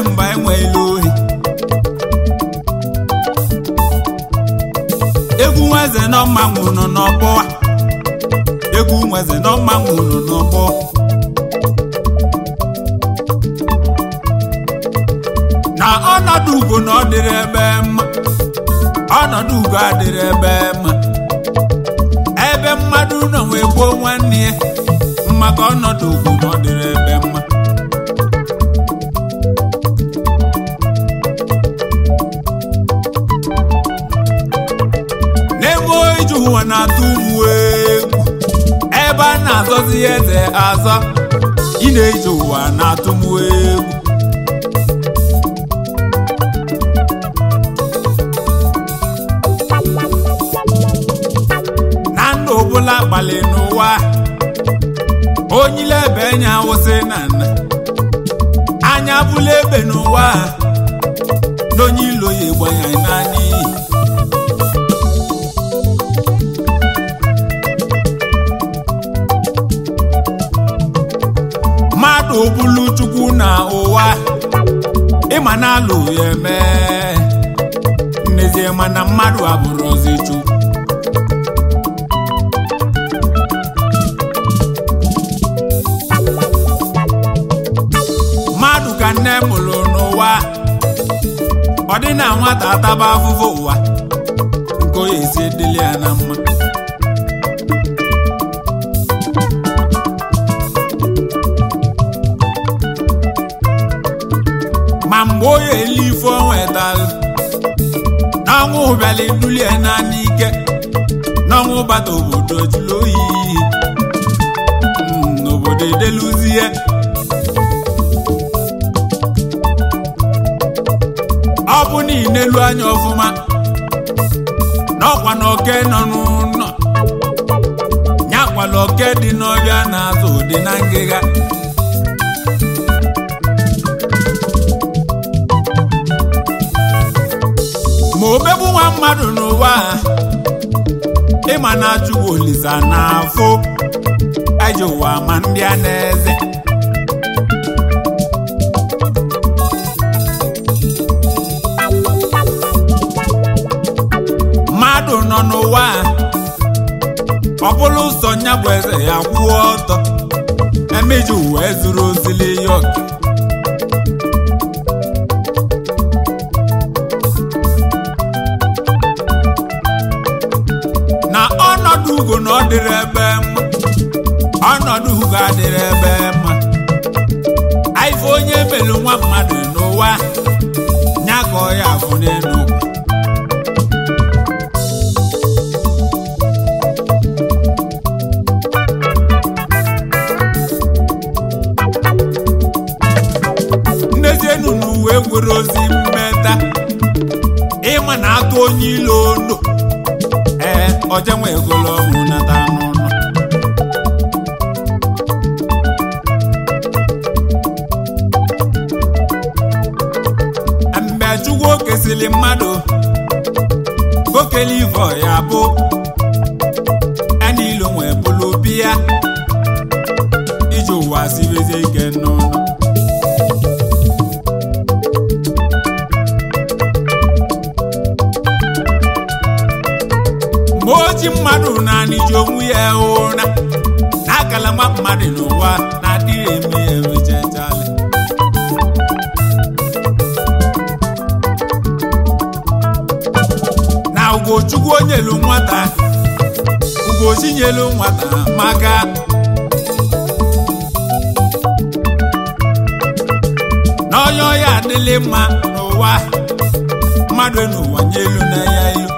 mba enweela ohi egwu nweze nọ mmanwụ nọ n'ọgbọwa egwu nweze nọ mmanwụ nọ n'ọgbọ na ọnọdụ ugo na ọ dịrị ebe mma ọnọdụ ugo adịrị ebe mma ebe mmadụ nọ wee gbuo nwanne ya maka ọnọdụ ugo na ọ dịrị ebe mma n'ebe ije ụwa na-atụ ụmụ egwu ebe a na-azọzi ya eze azọ ị na-eje ụwa na-atụ m egwu na ndụ ọbụla gbalị n'ụwa onyile ebe nya awụsị na nna anya bụla ebe n'ụwa n'onye ilo ya egbanya naanị iyi mmadụ bụlu chukwu na ụwa ịma na alụ ya eme n'ezie mana mmadụ abụrụ ọzi chukwu mmadụ ka nne mụrụ n'ụwa ọ dị na nwata ataba afụfụ ụwa nke onye esi edeli ya na mma ma mgbe onye eli ife o nwetalụ n'ọnwụ bịala edulie naanị ike n'ọnwụ bata obodo jụrụ oyi Mm, n'obodo edeluzie ọ bụ na inelu anya ọfụma n'ọkwa na oke nọ n'ụlọ nyakwala oke dị n'ọbịa na-azụ ụdị na ngịga ma omegbu nwa mmadụ n'ụwa a, ịma na chukwu olisa na afụ eji ụwa ma ndị a na-eze mmadụ nọ n'ụwa a, ọ bụrụ ụzọ nya bụ eze ya kwụọ ọtọ emeji uwe zuru ozili ya oke na ọnọdụ ugo na ọ dịrị ebe mma ọnọdụ ugo adịrị ebe mma aife onye melu nwa mmadụ n'ụwa nya ka ọ ya afụ n'elu ụwa nnezienu na uwe nwere ozi mmeta ịma na atụ onye ilo ondo ee ọjenwe egolo ọnwụ nata n'ụlọ mgbe chukwu okesili mmadụ okele ivo ya bụ enilo nwee bụlụ biya iji ụwa sirizie ike n'ụlọ mgbe oji mmadụ naanị ji onwe ya ụra na akala nwa mmadụ n'ụwa na-adịghị eme ya emechachalị na ugochukwu onyelu nwata ugochinyelu nwata maka na onye ọya adịlị mma n'ụwa mmadụ n'ụwa nye elu na ya ilu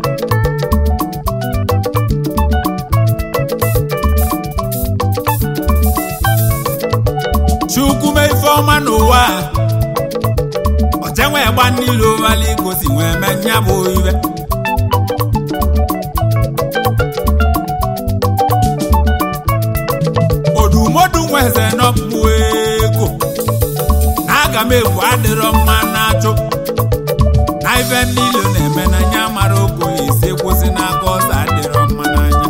chukwu mee ife ọma n'ụwa a, ọjenwe gba n'ilu ụbala igosi nwee mee nya bụ ibe odumodu nweze nọkpụ ego na aga m egwu adịrọ mma na-achụ na ife niile na-eme na nya mara okenye isi kwụsị n'aka ọzọ adịrọ mma n'anya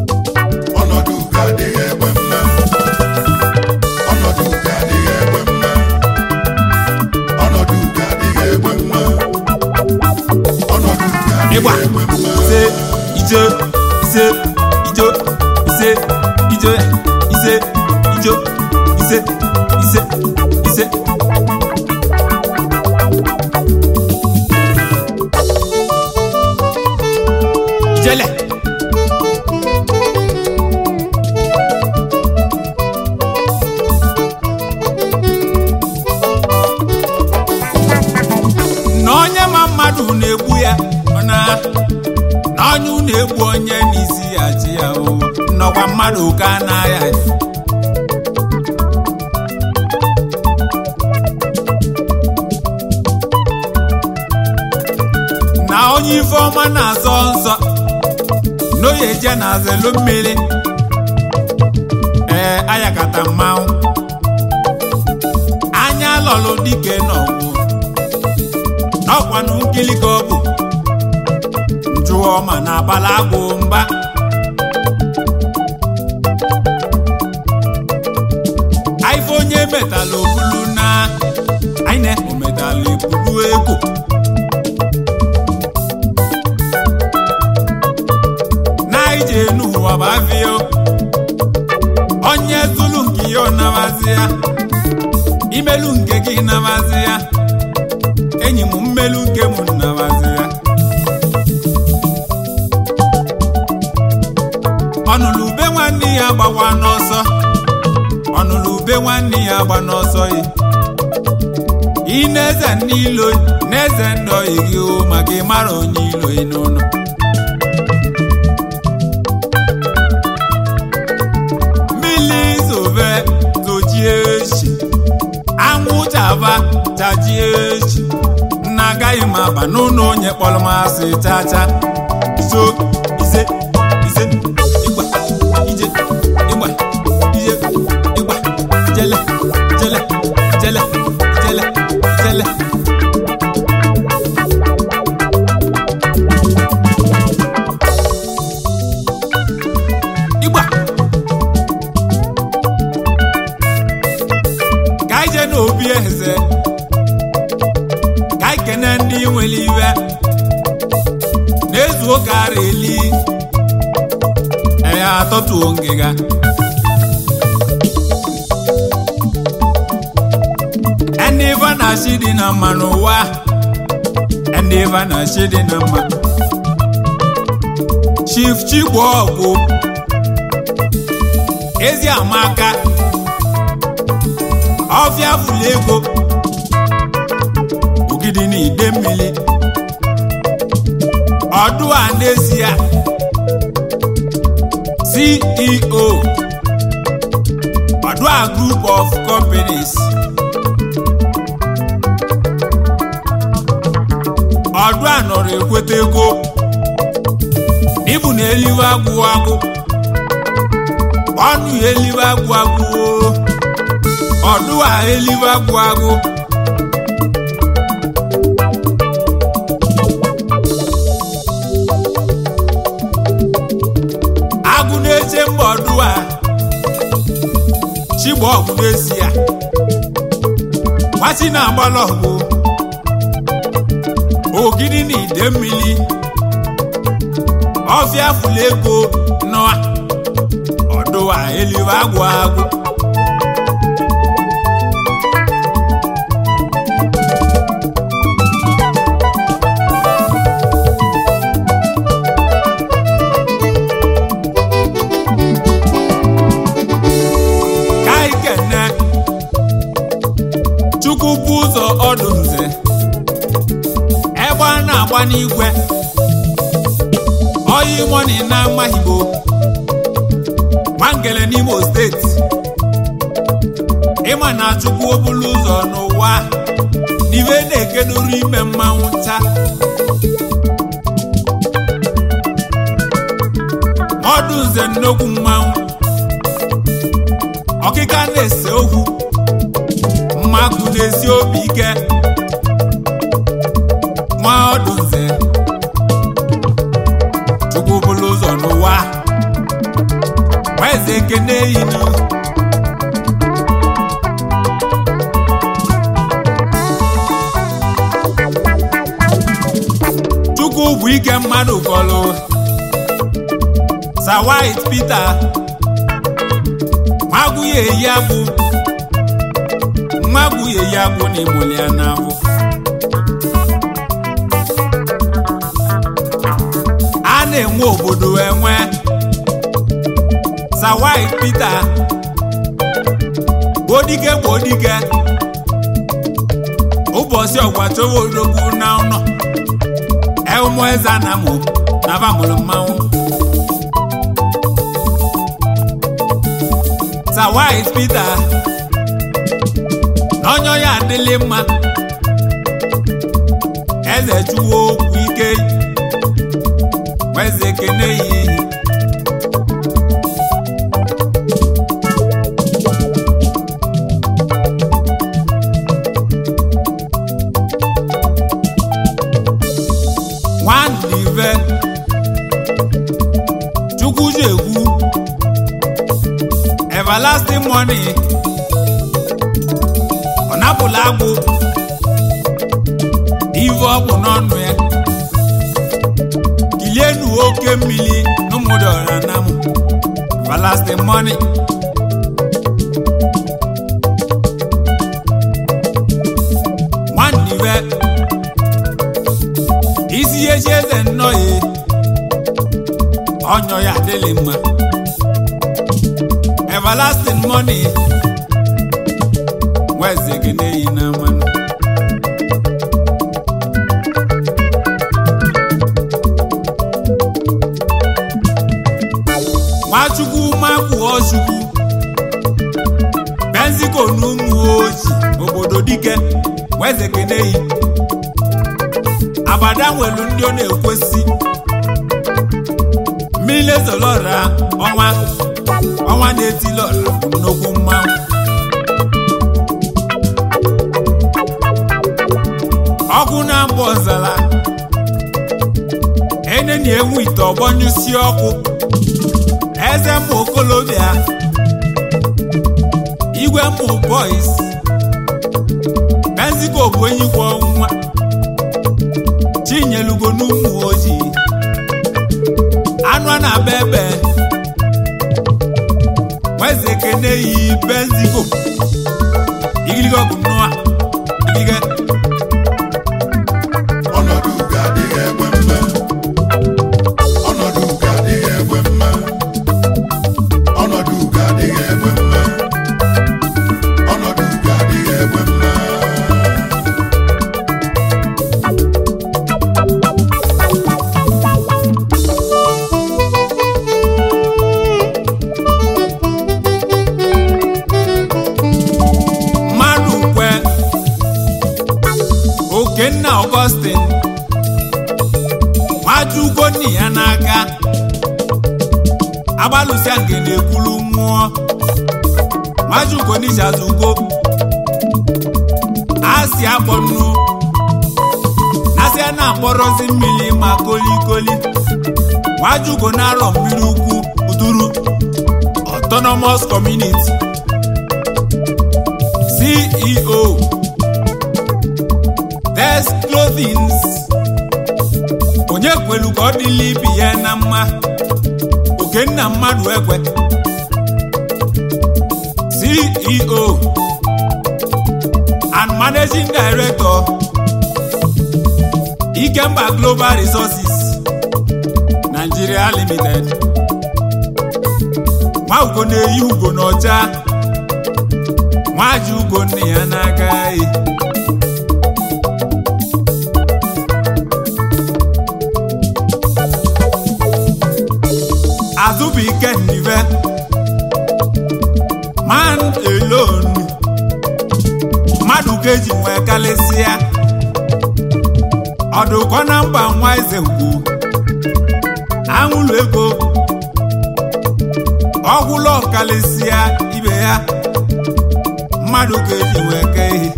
ọnọdụ ugo adịghị egbe mma ọnọdụ ugo adịghị egbe mma ịgba ise ijo ise ijo ise ijo ise ijo ise ise ise ijele na onye ma mmadụ na-egbu ya ọ na na onye na-egbu onye n'isi ya chi ya o nnọkwa mmadụ ka na-aya ya na onye ife ọma na-azọ nsọ n'oye je na azelu mmiri ee ayakata mmanwụ anya lọlụ dike n'ọgwụ n'ọkwanụ nkili ka ọ bụ njụọ ma na abala agwụ mba aife onye metalụ obulu na aine o metalụ ebulu ego na ije n'ụwa bụ afịa onye zulu nke ya ọ nabazi ya imelu nke gị nabazi ya enyi m mmelu nke m nnabazi ya ọnụlụ ube nwanne ya gbakwa n'ọsọ ọnụlụ ube nwanne ya gba n'ọsọ yi ị na-eze n'ilo na-eze ndị oyi gị o maka ịmara onye ilo ị n'ụlọ mmiri zove tojie echi anwụ chaba chajie echi na agaghị m aba n'ụlọ onye kpọrọ m asị chacha so ise ise ịgba ije ịgba ije ịgba jele jele jele jele jele ịgba ka anyị jee n'obi eze ka anyị kene ndị nwere iwe na-ezu oge ara eli eya atọtuo ngịga ndị ife na-achị dị na mma n'ụwa ndị ife na-achị dị na mma chief chigbo ọgwụ ezi amaka ọfịa fụlụ ego ogidi na ide mmiri ọdụ a n'ezie ceo ọdụ a group of companies ọdụ a nọrọ ekweta ego ibu na eliwe agwụ agwụ ọnụ ya eliwe agwụ agwụ o. ọdụ a eliwe agwụ agwụ agụ na-eche mba ọdụ a chigba ọgwụ n'ezi ya nwachi na-agbala ọgwụ ogidi na ide mmiri ọfịa fụlụ ego nọ ọdụ a eliwe agwụ agwụ ka anyị kene chukwu bụ ụzọ ọdụ nze egbe a na-agba n'igwe oyi mọni na amahigbo nwangele n'imo steeti ịma na chukwu obulu ụzọ n'ụwa n'ibe na-ekedoro ime mmanwụ ncha ọdụ nze nnukwu mmanwụ ọkịka na-ese okwu mmakụ na-esi obi ike nwa ọdụ nze chukwu bụrụ ụzọ n'ụwa eze ekene yinu chukwu bụ egwu ike mmadụ kọlụ Sir White Peter nwagwu ya eyi agwụ nwagwu ya eyi agwụ na ịmụli ya n'afọ a na-enwe obodo enwe Sir White Peter gbodige gbodige ụbọchị ọgwachọwa odogwu na ụnọ ụmụ eze anamụ na bamụrụ mmanwụ Sir White Peter n'onye ya adịlị mma eze chuwo okwu ike weze kene ya iyi nwandive chukwujekwu everlasting money ọ napụla agbụ ive ọ bụ n'ọnụ ya kilienu oke mmiri n'ụmụdọra namụ everlasting money nwandive isi ihe chi eze nnọọ ya ọnyọ ya adịghị mma everlasting money nweze gị na-eyi na mmanụ nwachukwu makwuo chukwu benziko na ụmụ oji obodo dike nweze gị na-eyi abada nwelu ndị ọ na-ekwesị mmiri ezolọra ọnwa ọnwa na-etilọra bụ nnukwu mmanwụ ọkụ na-agba ọzara eneni enwu ite ọgbọnyụsi ọkụ eze mmụ okolobịa igwe mmụ boys mexico bụ enyi kwa ọnwa chinyelugo n'ụmụ ojii anụ a na-aba ebe nweze kene yi benzigo igiligo bụ nnụa ilige ọnọdụ ugo adịghị ekwe mme ọnọdụ ugo adịghị ekwe mme ọnọdụ ugo adịghị ekwe mme ọnọdụ ugo adịghị ekwe mme mmadụ kwe okenna Augustine nwajugo nni ya n'aka agbalụsịa nke na-ekwulu mmụọ nwajugo n'ichazugo asị akpọnụ asị a na-akpọrọzi mmiri ma kolikoli nwajugo na-arọ mmiri ukwu uduru autonomous community CEO Des Clothings onye kwelu ka ọ dịla ibi ya na mma okenna mmadụ ekwe CEO and Managing Director Ikemba Global Resources Nigeria Limited nwa ugo na-eyi ugo n'ọcha nwaji ugo nne ya n'aka e azụbụike nnive man alone mmadụ ka eji nwee kalịsịa ọdụkọ na mba nwa eze ugwu anwụlụ ego ọgwụlọ kalịsịa ibe ya mmadụ ga-eji wee kee ihe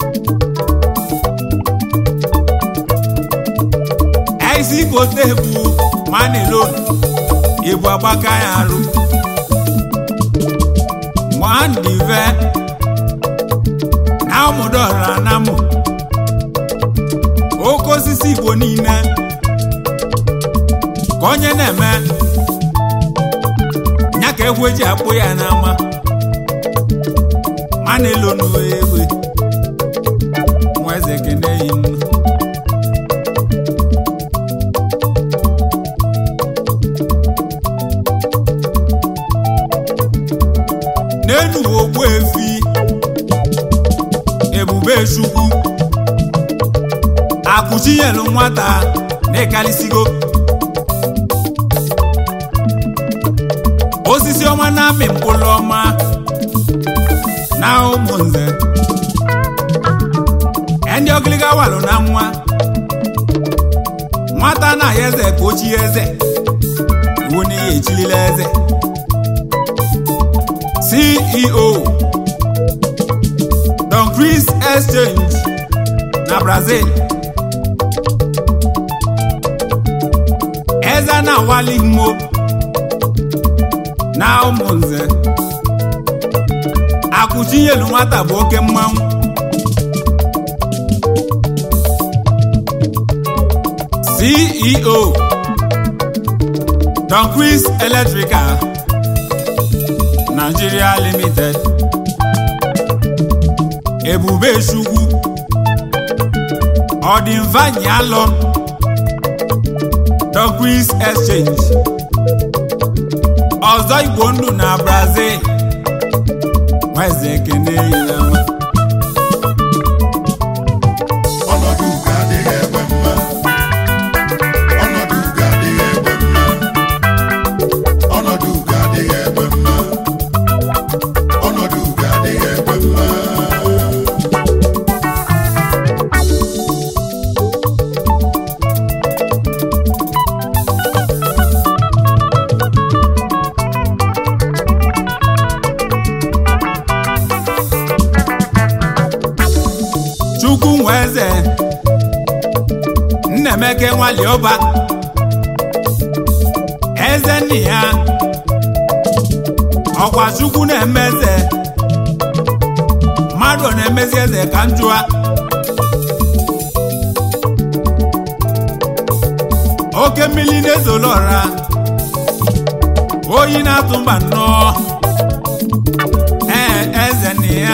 ezi kote bụ manilon ibu agbaka ya arụ nwandive na ụmụdọra na mụ oke osisi igbo niile ka onye na-eme ya ka egwu eji akpụ ya n'ama ma na-elo n'uwe egbe nwa eze kene yi nnu n'enu ogbu efi ebube chukwu akụchinyelu nwata na-ekalisigo osisi ọma na-amị mkpụrụ ọma na ụmụnze ndị ọgịlịga walụ na nwa nwata na-ahịa eze ka ochie eze iwu na ihe echilila eze ceo don chris exchange na brazil eze na-awali mmo na ụmụnze akụchinyelu nwata bụ oke mmanwụ ceo don chris electrical nigeria limited ebube chukwu ọdịmvanyị alọ don chris exchange ọzọ igbo ndụ na brazil nweze ekene yilama ọnọdụ ugo adịghị egbe mma ọnọdụ ugo adịghị egbe mma ọnọdụ ugo adịghị egbe mma ọnọdụ ugo adịghị egbe mma chukwu nwe eze nnemeke nwali ọba eze nna ya ọkwa chukwu na-eme eze mmadụ ọ na-emezi eze ka njụa oke mmiri na-ezolo ọra oyi na-atụ mba nnọọ ee eze nna ya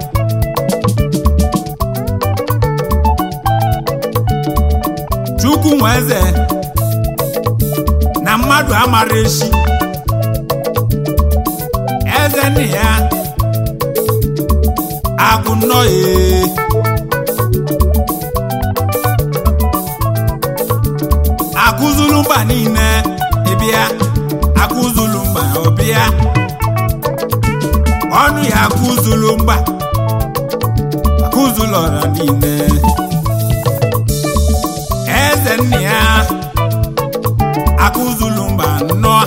chukwu nwe eze na mmadụ amara echi eze nna ya akụ nnọọ ee akụzulu mba niile ịbịa akụzulu mba ọbịa ọnụ ya akụzulu mba akụzulu ọra niile eze nna ya akụzulu mba nnọọ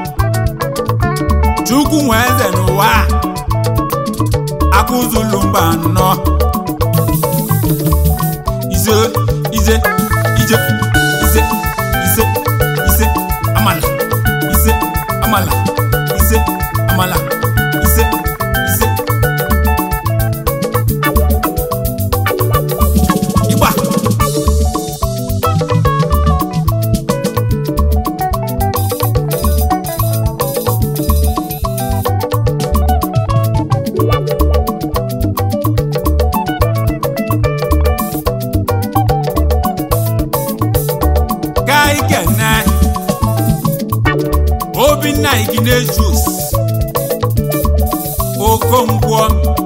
chukwu nwe eze n'ụwa a, akụzulu mba nnọọ ize ize ije ise ise ise amala ise amala ise amala ise ise ịgba ka ikene obinna iginejus okonkwo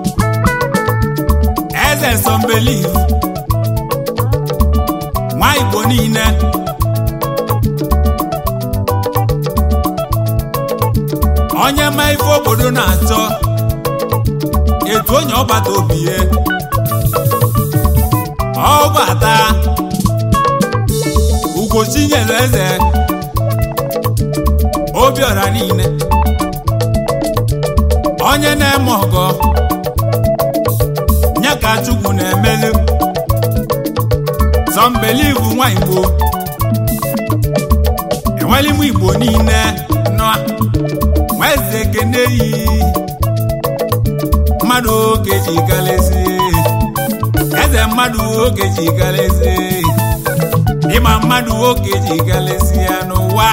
eze sọmbeliv nwa igbo niile onye ma ife obodo na-achọ etu onye ọbata obie ọbata ugochinyelu eze obiọra niile onye na-eme ọgọ nye ka chukwu na-emelu sọmbelivu nwa igbo enweli m igbo niile nọ nweze ekene yi mmadụ oge ji galezi eze mmadụ oge ji galezi ịma mmadụ oge ji galezi ya n'ụwa n'ụwa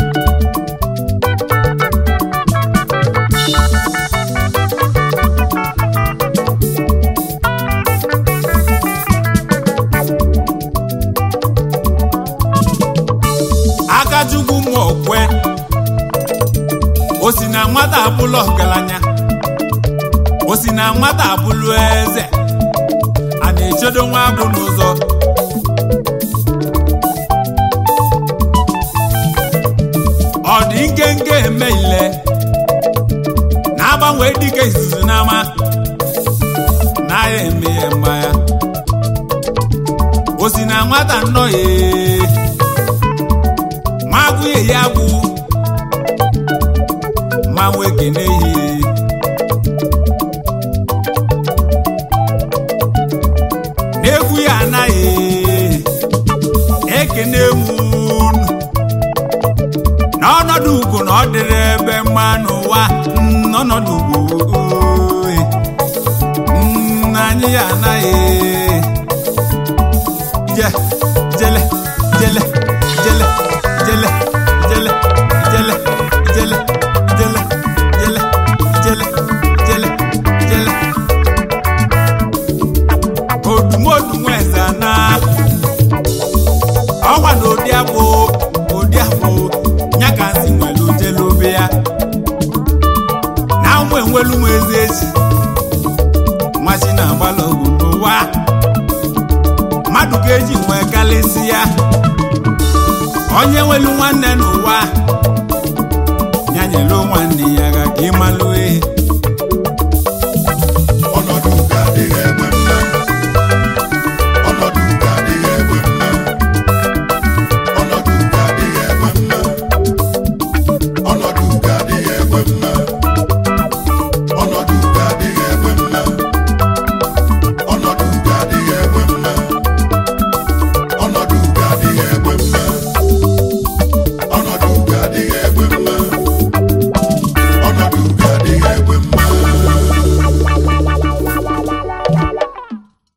akachukwu ma okwe o si na nwata abụlụ ọgaranya o si na nwata abụlụ eze a na-echedo nwa agwụ n'ụzọ ọ dị nkenke eme ile na-agbanwe dịka izuzu n'ama na-ya eme ya mma ya o si na nwata nnọọ ya magwụye ya gwụ ma nwee kene ihe n'egwu ya anaghị ekene m unu n'ọnọdụ ugwu na ọ dịrị ebe mma n'ụwa mm, n'ọnọdụ ugwu oe. Mm, anyị ya anaghị je jele jele jele jele jele jele jele jele jele jele jele jele odumodu nweze na ọgwa na ụdị abụ ụdị abụ ya ka nsi nwere ujele obe ya na ụmụ enwelu m ezi echi nwachi na-agbala ogwu n'ụwa mmadụ ga-eji nwee kalịsị ya onye nwelu nwanne n'ụwa ya nyelu nwanne ya ga ka ịmalụ ehi